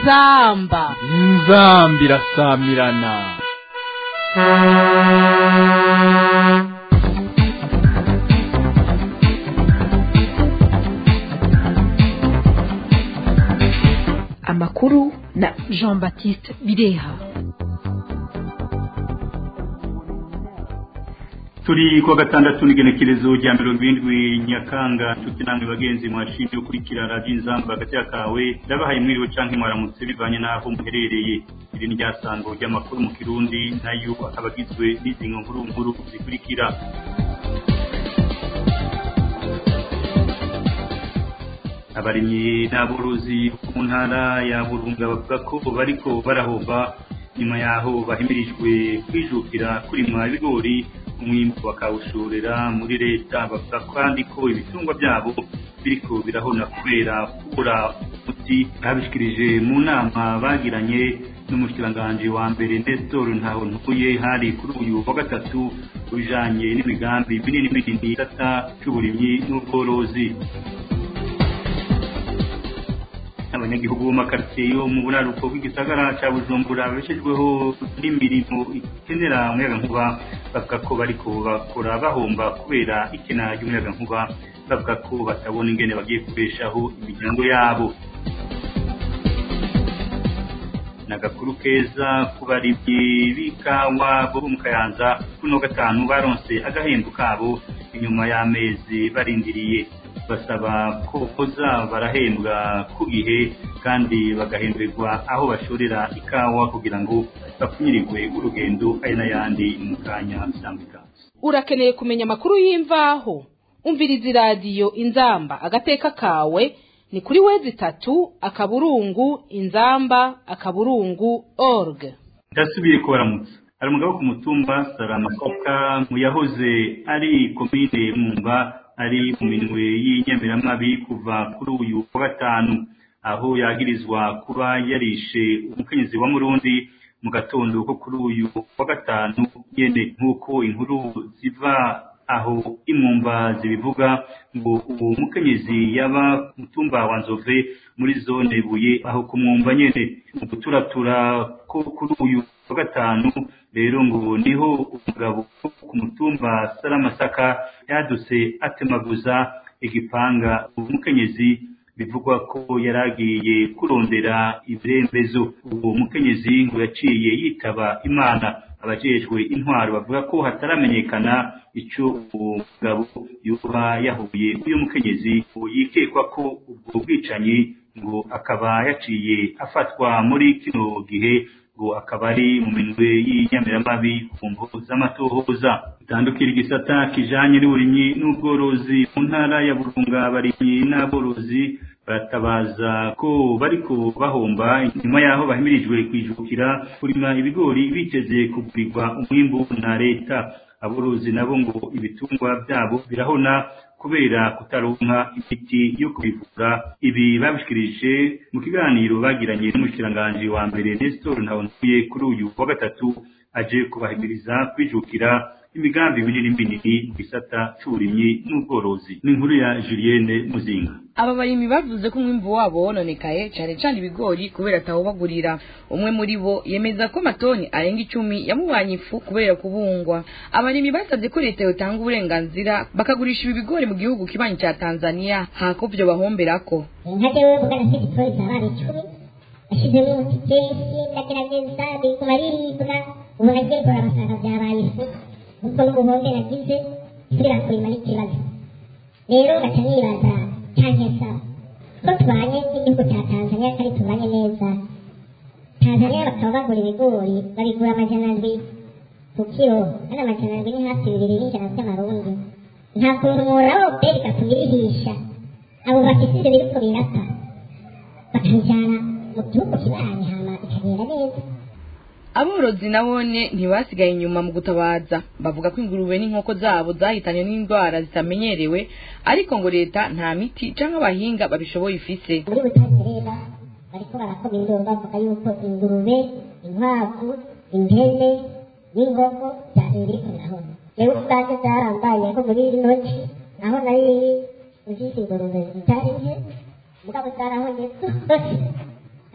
inzamba inzamba irasamirana amakuru na jean baptiste bireha turi kuwa gatandatu n'igenekerezo rya mirongo irindwi nyakanga nshuti namwe bagenzi mwashimye ukurikira radiyo inzamba hagati kawe ndabahaye mwiriwe canke mwaramutse bivanye n'aho muherereye iri ni ryasango ry'amakuru mu kirundi nayo akaba agizwe n'izi nkuru nkuru zikurikira abarimyi n'aborozi mu ntara ya burunga bavuga ko bariko barahomba nyuma yaho bahimirijwe kwijukira kurima ibigori umwimbu bakawushorera muri leta bavuga kandi ko ibitungwa byabo biriko birahona kubera kubura umuti babishikirije mu nama bagiranye n'umushikiranganji wa mbere Nestor ntaho ntuye hari kuri uyu wa gatatu bijanye n'imigambi minini minini data c'uburimyi n'ubworozi abanyagihugu bo makaritiye yo mu buraruko bw'igisagara ca bujumbura babeshejweho n'imirimo ikenera umuyagankuba bavuga ko bariko bakora bahomba kubera ikena ry'umuyagankuba bavuga ko batabona ingene bagiye kubeshaho imiryango yabo nagakuru keza ku barimyi b'ikawa bo mu kayanza kuno gatanu baronse agahembo kabo inyuma y'amezi barindiriye basaba ko boza barahembwa ku gihe kandi bagahemberwa aho bashorera ikawa kugira ngo bapfunyirirwe urugendo ari n'ayandi mu kanya bitandukanye urakeneye kumenya amakuru y'imvaho umviriza iradiyo inzamba agateka kawe ni kuri wezi itatu akaburungu inzamba akaburungu org ndasubiye kubaramutsa hari umugabo ku mutumba saramasaka mu yahoze ari komine mumba ari mu minwe y'inyamiramabi kuva kuri uyu wa gatanu aho yagirizwa kuba yarishe umukenyezi wa murundi mu gatondo ko kuri uyu wa gatanu nyene nk'uko inkuru ziva aho imumba zibivuga ngo uwo mukenyezi yaba mutumba wa nzove muri zone buye aho kumwumva nyene mu guturatura ko kuri uyu wa gatanu rero ngo niho umugabo ku mutumba saramasaka yadutse atemaguza igipanga umukenyezi bivugwa ko yaragiye kurondera ibirembezo uwo mukenyezi ngo yaciye yitaba imana abajejwe intwaro bavuga ko hataramenyekana ico uwo mugabo yoba yahuye uyu mukenyezi yikekwa ko ubwo bwicanyi ngo akaba yaciye afatwa muri kino gihe ngo akaba ari mu minwe y'inyamiramabi ku mvugo z'amatohoza bitandukira igisata kijanye n'uburimyi n'ubworozi mu ntara ya burunga abarimyi n'aborozi baratabaza ko bariko bahomba nyuma yaho bahimirijwe kwijukira kurima ibigori biteze kugurirwa umwimbu na leta aborozi nabo ngo ibitungwa byabo birahona kubera kutaronka imiti yo kubivura ibi babishikirije mu kiganiro bagiranye n'umushikiranganji wa mbere Nestor Ntawontuye kuri uyu wa gatatu aje kubahimiriza kwijukira imigambi minini minini mu gisata c'uburimyi n'ubworozi n'inkuru ya Julienne Muzinga aba barimyi bavuze ko umwimvu wabo wononekaye cyane cyane ibigori kubera atawubagurira umwe muri bo yemeza ko amatoni arenga icumi yamubanye ifu kubera kubungwa abarimyi basabye ko leta yotanga uburenganzira bakagurisha ibi bigori mu gihugu kibanyi cya tanzania hako vyo bahomberako nkajya we mugana afite igikoni cy'abana icumi ashyizemo umuti kenshi ndagerageza biguma biribwa ubu nagiye kora abasanga byabaye ifu ubwo n'ubuhombe nagize nsubira kurima n'ikibazo rero gaca nibaza cyangwa ko tubanye n'igihugu cya tanzania kandi tubanye neza tanzania bakaba bagura ibigori babigura amajana ndwi ku kiro kandi amajana ndwi ni hafi bibiri n'ijana by'amarundi nta kuntu mworaho peri gatubirihisha abo bafite ibyo biriko birapfa bakabijyana mu gihugu kibanyi hama bikagenda neza aborozi nabone ntibasigaye inyuma mu gutabaza bavuga ko ingurube n'inkoko zabo zahitanye n'indwara zitamenyerewe ariko ngo leta nta miti canke abahinga babishoboye ifise muri butangerera bariko barakoma induru bavuga yuko ingurube inkwavu impene n'inkoko byahiriko nahone rero ubwanjye byarambaye ko muri ino nci naho nari ufise ingurube zitari nke mugabo zarahonye zose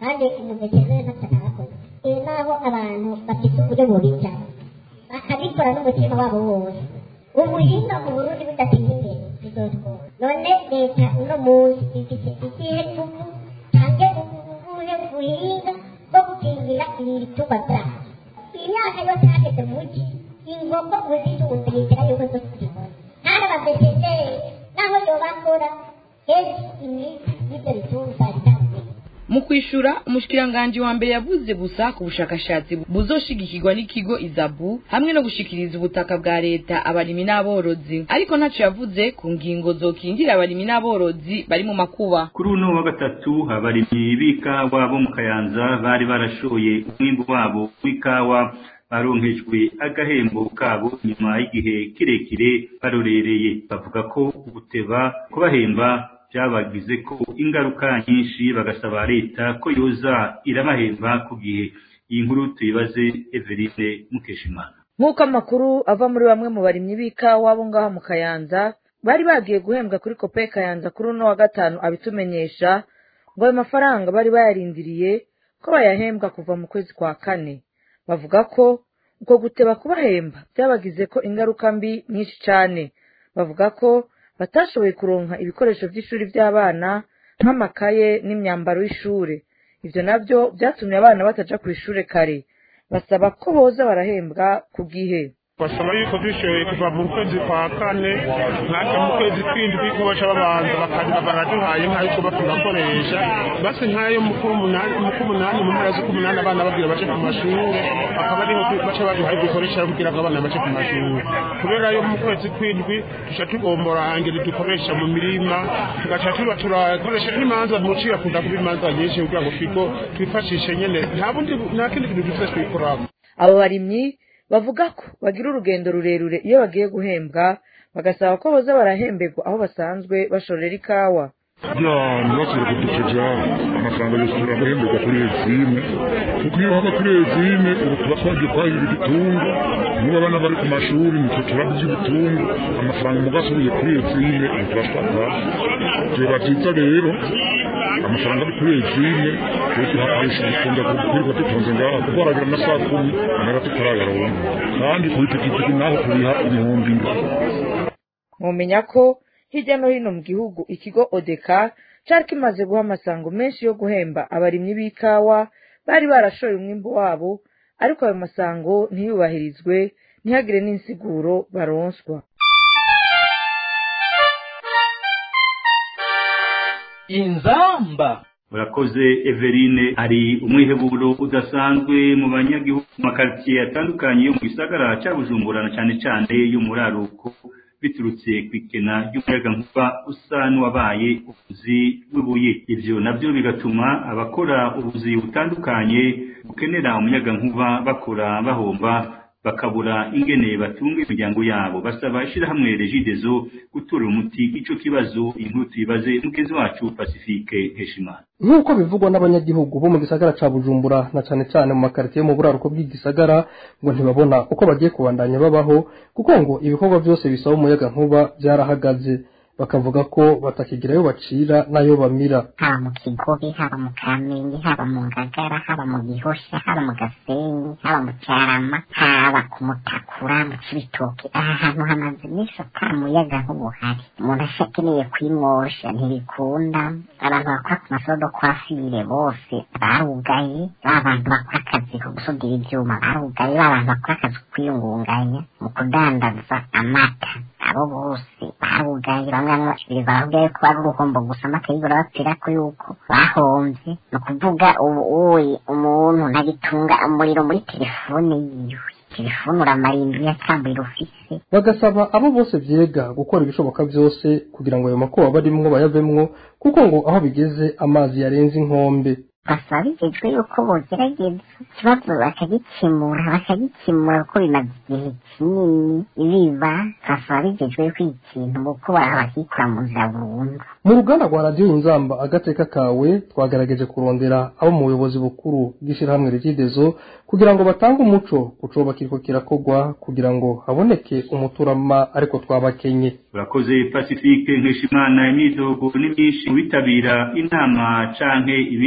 kandi umuveterine ntacyo arakoze iyo naho abantu bafite uburyo bubica bakabikora n'umutima wabo wose ubuhinga mu burundi budateye imbere bizotwora none leta uno munsi ifite ikihe tuvu cyangwa ubuhe buhinga bwo gukingira ibi bitungwa byacu imyaka yose hageze mu mugi inkoko uzitunze yizera yuko zo zibona kandi abaveterineri naho yobakora kenshi imiti y'ibyo bitungwa itandukanye mu kwishura umushikiranganji wa mbere yavuze gusa ku bushakashatsi buzoshigikirwa n'ikigo izabu hamwe no gushikiriza ubutaka bwa leta abarimyi n'aborozi ariko ntaco yavuze ku ngingo zokingira abarimyi n'aborozi bari mu makuba kuri uno wa gatatu abarimyi b'ikawa bo mu kayanza bari barashoye umwimbu wabo w'ikawa baronkejwe agahembo kabo nyuma y'igihe kirekire barorereye bavuga ko guteba kubahemba byabagize ko ingaruka nyinshi bagasaba leta ko yoza irabahemba ku gihe iyi nkuru tuyibaze Everine Mukeshimana nk'uko amakuru ava muri bamwe mu barimyi b'ikawa bo ngaho mu kayanza bari bagiye guhembwa kuri kope kayanza kuri uno wa gatanu abitumenyesha ngo ayo mafaranga bari bayarindiriye ko bayahembwa kuva mu kwezi kwa kane bavuga ko uko guteba kubahemba byabagize ko ingaruka mbi nyinshi cyane bavuga ko batashoboye kuronka ibikoresho by'ishuri by'abana nk'amakaye n'imyambaro y'ishuri ibyo nabyo byatumye abana bataja ku ishuri kare basaba ko boza barahembwa ku gihe basaba yuko dushoboye kuva mu kwezi kwa kane natwe mu kwezi kw'indwi ko baca babanza bakagira baraduhaye nk'ayo kuba tugakoresha basi nk'ayo mu k'umunani mu k'umunani mu mpera z'ukumunani abana babwira bace ku mashuri akaba ariho baca baduhaye dukoresha kugira ngo abana bace ku mashuri kubera yo mu kwezi kw'indwi tuca tugombora angeri dukoresha mu mirima tugaca tuba turakoresha n'imanza muciye akunda kuba imanza nyinshi kugira ngo twigo twifashishe nyene nta bundi nta kindi kintu dufite twikoramo abo barimyi bavuga ko bagira urugendo rurerure iyo bagiye guhembwa bagasaba ko boza barahemberwa aho basanzwe bashorera ikawa kugira ntibasubire kuduceja amafaranga yosubira guhemberwa kuri ezine kuko iyo haba kuri ezine ubu tuba twagiye kwahirira ibitunga niba abana bari ku mashuri nitwe turabya ibitunga amafaranga mugasubiye kuri ezine ubu turashaka vyoba vyiza rero amafaranga ari kuri ezine twese hakarisha dukunda kwirirwa dutonze ngaha kuko haragira amasaha kumi amara tutarayaronka kandi ku ipikipiki naho turiha ibihumbi indwi mwomenya ko hirya no hino mu gihugu ikigo odeka cari kimaze guha amasango menshi yo guhemba abarimyi b'ikawa bari barashoye umwimbu wabo ariko ayo masango ntiyubahirizwe ntihagire n'insiguro baronswa inzamba urakoze Everine hari umwiheburo udasanzwe mu banyagihugu mu makaritsiye atandukanye yo mu gisagara cya Bujumbura na cyane cyane yo muri Aruko biturutse ku ikena ry'umuyagankuba usa n'uwabaye ubuzi bw'ibuye ibyo nabyo bigatuma abakora ubuzi butandukanye bukenera umuyagankuba bakora bahomba bakabura ingene batunga imiryango yabo basaba ishyirahamwe regidezo gutura umuti ico kibazo inkuru tuyibaze mugenzi wacu pacifique heshimana nk'uko bivugwa n'abanyagihugu bo mu gisagara ca bujumbura na cane cane mu makaritsiye yo mu buraruko bw'igisagara ngo ntibabona uko bagiye kubandanya babaho kuko ngo ibikorwa byose bisaba umuyaga nkuba byarahagaze bakavuga ko batakigira ayo bacira n'ayo bamira haba mu kigobe haba mu kamenge haba mu ngagara haba mu gihosha haba mu gasenyi haba mu cyarama haba ku mutakura mu kibitoki aha hantu hamaze iminsi ata muyaga nk'ubuhari umuntu ashakeneye kwimosha ntibikunda abantu bakora ku masodo kwa fire bose barugaye ba bantu bakora akazi ko gusudira ibyuma barugaye ba bantu bakora akazi ko kwiyungunganya mu kudandaza amata abo bose barugaye bamwe bamwe baravuga yuko ari uruhombo gusa amata yigura bapfira ko yuko bahomvye ni ukuvuga ubu uyi umuntu ntagitunga umuriro muri telefone yiwe telefone uramara indwi yatamburira ufise bagasaba abo bose vyega gukora ibishoboka byose kugira ngo ayo makuba barimwo bayavemwo kuko ngo aho bigeze amazi yarenze inkombe basaba bigejwe yuko bogerageza ikibazo bakagikemura bakagikemura kuko bimaze igihe kinini biba basaba bigejwe yuko iki kintu kuko bakikura mu nzira burundu mu ruganda rwa radiyo inzamba agateka kawe twagerageje kurondera abo mu buyobozi bukuru bw'ishyirahamwe rigidezo kugira ngo batange umuco ku coba kiriko kirakogwa kugira ngo haboneke umuturama ariko twabakenye urakoze pacifique nkeshimana imyidogo ni myinshi mu bitabira inama canke ibindi bikorwa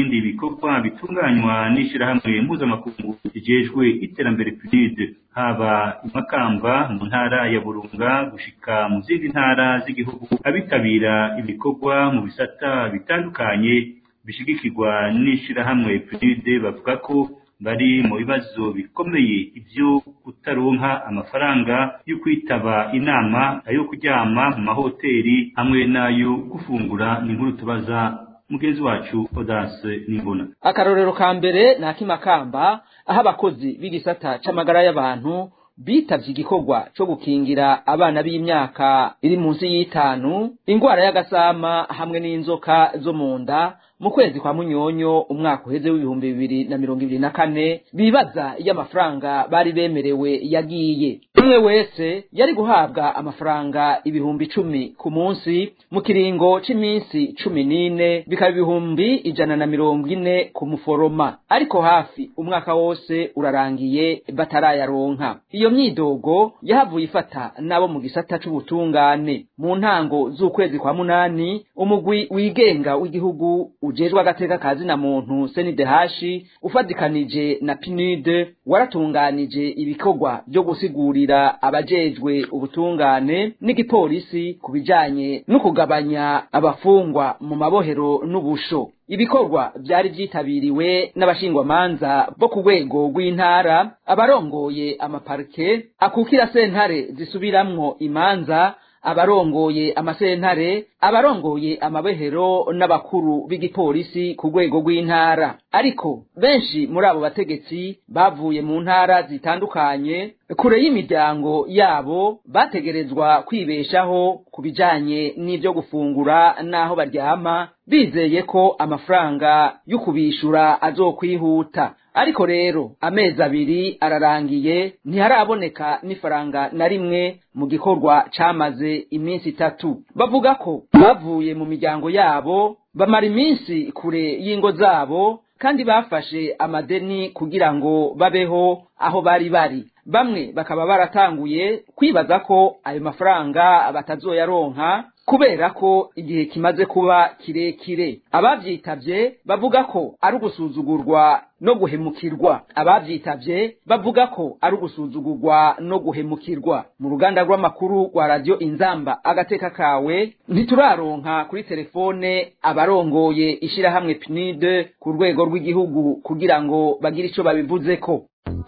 ibikorwa bitunganywa n'ishirahamwe mpuzamakungu rijejwe iterambere PNUD haba imakamba mu ntara ya Burunga gushika mu zindi ntara z'igihugu abitabira ibikorwa mu bisata bitandukanye bishigikirwa n'ishirahamwe PNUD bavuga ko bari mu bibazo bikomeye ibyo kutaronka amafaranga yo kwitaba inama ayo kuryama mu mahoteli hamwe n'ayo gufungura ni inkuru tubaza mugenzi wacu Odase Nimbona akarorero ka mbere ni akimakamba aho abakozi b'igisata c'amagara y'abantu bitavye igikorwa co gukingira abana b'imyaka iri munsi y'itanu ingwara y'agasama hamwe n'inzoka zo mu nda mu kwezi kwa munyonyo umwaka uheze w'ibihumbi bibiri na mirongo ibiri na kane bibaza iyo amafaranga bari bemerewe yagiye umwe wese yari guhabwa amafaranga ibihumbi icumi ku munsi mu kiringo c'iminsi cumi n'ine bikaba ibihumbi ijana na mirongo ine ku muforoma ariko hafi umwaka wose urarangiye batarayaronka iyo myidogo yahavuye ifata n'abo mu gisata c'ubutungane mu ntango z'ukwezi kwa munani umugwi wigenga w'igihugu ujejwe agateka kazi na muntu senidehashi ufadikanije na pinide waratunganije ibikorwa byo gusigurira abajejwe ubutungane n'igipolisi ku bijanye no kugabanya abafungwa mu mabohero n'ubusho ibikorwa byari byitabiriwe n'abashingwamanza bo ku rwego rw'intara abarongoye amaparike akukira sentare zisubiramwo imanza abarongoye amasentare abarongoye amabehero n'abakuru b'igipolisi ku rwego rw'intara ariko benshi muri abo bategetsi bavuye mu ntara zitandukanye kure y'imiryango yabo bategerezwa kwibeshaho ku bijanye n'ibyo gufungura n'aho baryama bizeye ko amafaranga yo kubishura azokwihuta ariko rero amezi abiri ararangiye ntiharaboneka n'ifaranga na rimwe mu gikorwa camaze iminsi itatu bavuga ko bavuye mu miryango yabo bamara iminsi kure y'ingo zabo kandi bafashe amadeni kugira ngo babeho aho bari bari bamwe bakaba baratanguye kwibaza ko ayo mafaranga batazoyaronka kubera ko igihe kimaze kuba kirekire abavyitavye bavuga ko ari ugusuzugurwa no guhemukirwa abavyitavye bavuga ko ari ugusuzugurwa no guhemukirwa mu ruganda rw'amakuru rwa radio inzamba agateka kawe ntituraronka kuri telefone abarongoye ishirahamwe PNID ku rwego rw'igihugu kugira ngo bagire ico babivuzeko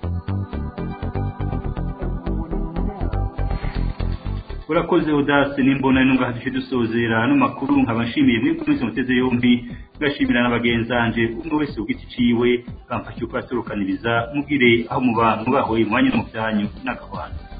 urakoze udase n'imbona n'unga hadushe dusozera hano makuru nkabashimiye mwe kumeze muteze yombi ngashimira n'abagenzanje umwe wese ugiti ciwe bamfashe uko aturukaniriza mubwire aho muba mubahoye mwanya no mu byanyu n'akabana